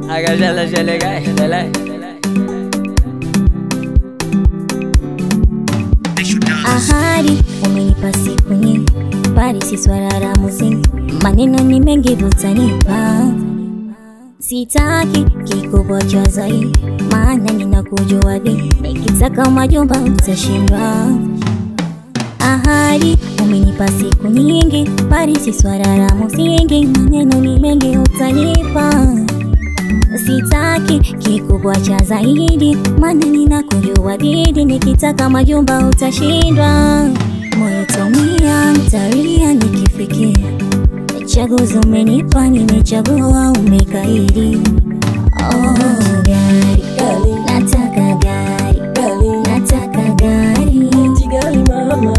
Agajala jelegai, delay. Ahadi umenipa siku nyingi, bali si swala la muziki. Maneno ni mengi utanipa, sitaki kikubwa cha zaidi, maana ninakujua vi, nikitaka majumba utashindwa. Ahadi umenipa siku nyingi, bali si swala la muziki. Maneno ni mengi utanipa Sitaki kikubwa cha zaidi, maana ninakujua didi, nikitaka majumba utashindwa. Moyo taumia, mtalia nikifikia chaguzi umenipa, nimechagua, umekaidi. Oh, gari nataka gari, nataka gari, Kigali mama,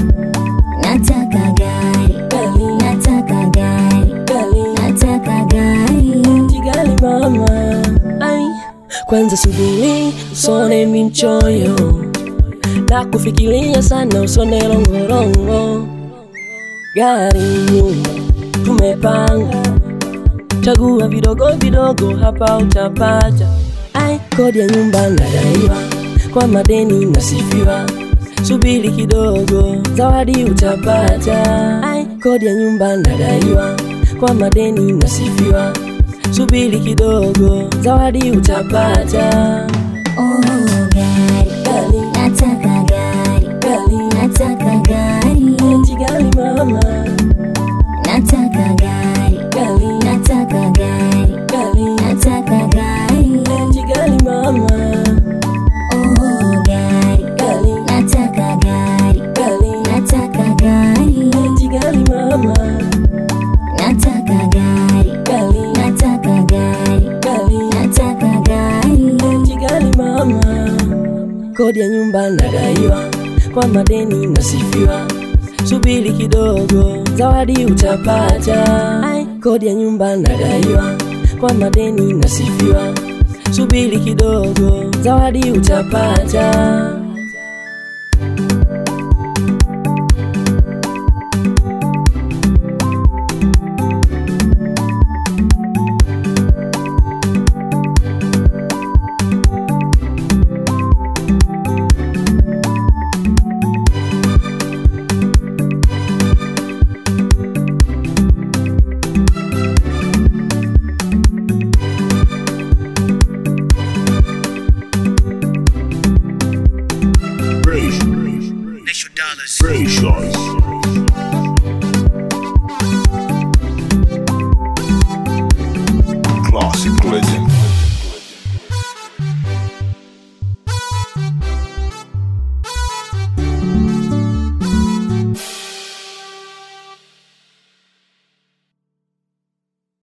nataka gari, nataka gari, Kigali, nataka gari. Kigali mama. Ai, kwanza subiri usone mi mchoyo na kufikiria sana, usone longorongo. Gari, nyumba tumepanga, chagua vidogo vidogo, hapa utapata. Ai, kodi ya nyumba nadaiwa, kwa madeni nasifiwa, subiri kidogo, zawadi utapata. Ai, kodi ya nyumba nadaiwa, kwa madeni nasifiwa, subiri kidogo, zawadi utapata. Oh, gari, Gali, nataka gari, gali, nataka gari, Kigali mama, nataka gari, gali, nataka gari, gali, nataka gari. Kigali mama, Oh, gari, gali, nataka gari, gali, nataka gari, Kigali mama, nataka gari, gali, nataka gari, gali, nataka gari. Kigali mama, kodi ya nyumba nadaiwa, kwa madeni nasifiwa, subiri kidogo, zawadi utapata. Ai, kodi ya nyumba nadaiwa, kwa madeni nasifiwa, subiri kidogo, zawadi utapata. Precious. Precious. Classic legend.